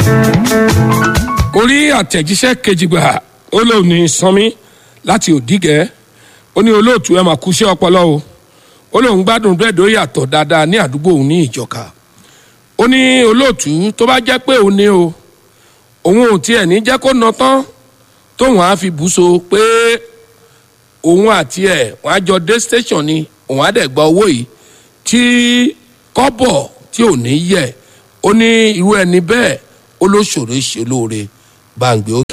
orí àtẹ̀jíṣẹ́ kejì gbà ó lóun ní sanmi láti òdìgẹ́ ó ní olóòtú ẹ̀ máa kúṣẹ́ ọpọlọ o ó lóun gbádùn bẹ́ẹ̀dó yàtọ̀ dáadáa ní àdúgbò òun ní ìjọka ó ní olóòtú tó bá jẹ́ pé òun ní o òun ò tiẹ̀ ní jẹ́ kó ná tán tóun á fi bùsọ pé òun àti ẹ̀ wọ́n á jọ dé station ni òun á dẹ̀ gba owó yìí tí kọ́bọ̀ tí ò ní yẹ ó ní irú ẹni bẹ́ẹ̀ ó ló ṣòro ṣe lóore gbàǹgbé ó